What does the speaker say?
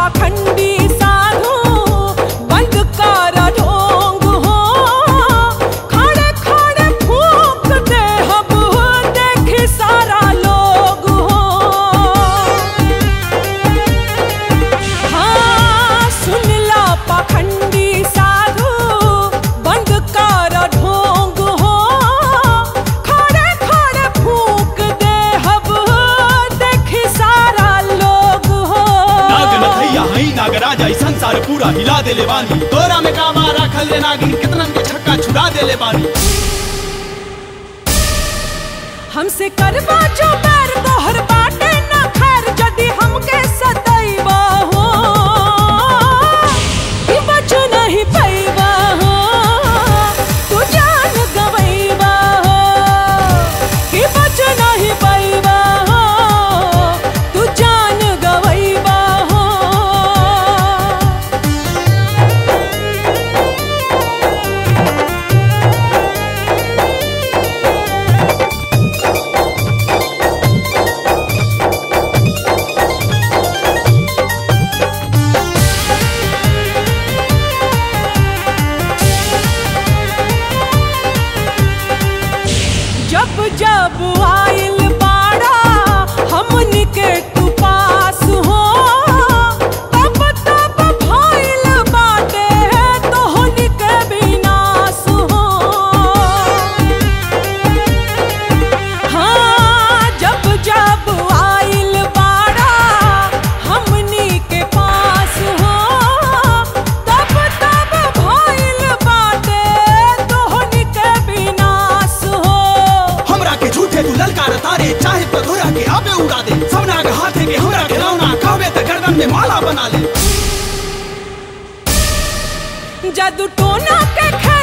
पाखंडी साधु बंद कर ढोंग हो खड़े खड़े फूक दे हब देखी सारा लोग हो हाँ सुन ला पाखंडी साधु बंद कर ढोंग हो खड़े खड़े फूक दे हब देखी सारा लोग हो नाग नथैया हई नागराज आई संसार पूरा हिला देले बानी तोरा में कामा राखल रे नागिन कितनन के छक्का छुड़ा देले बानी हमसे करवा जो बैर तोहर बाटे न खैर जदि हमके सदैवा हो कि बच नहीं पैबा हो तू जान गवैबा हो कि बच नहीं पैबा हो तू जान गवैबा हो जब जब आइल बाड़ा हमनी के तू पास हो तब तब भइल बाटे तोहनी के विनाश हो हाँ जब जब आइल बाड़ा हमनी के पास हो तब तब भइल बाटे तोहनी के विनाश हो हमरा के झूठे तू ललकार तारे चाहे तो धोरा के आबे उड़ा दे सब नाग हाथे के हमरा के रौना कहबे त गर्दन में माला बना ले जादू टोना के खेल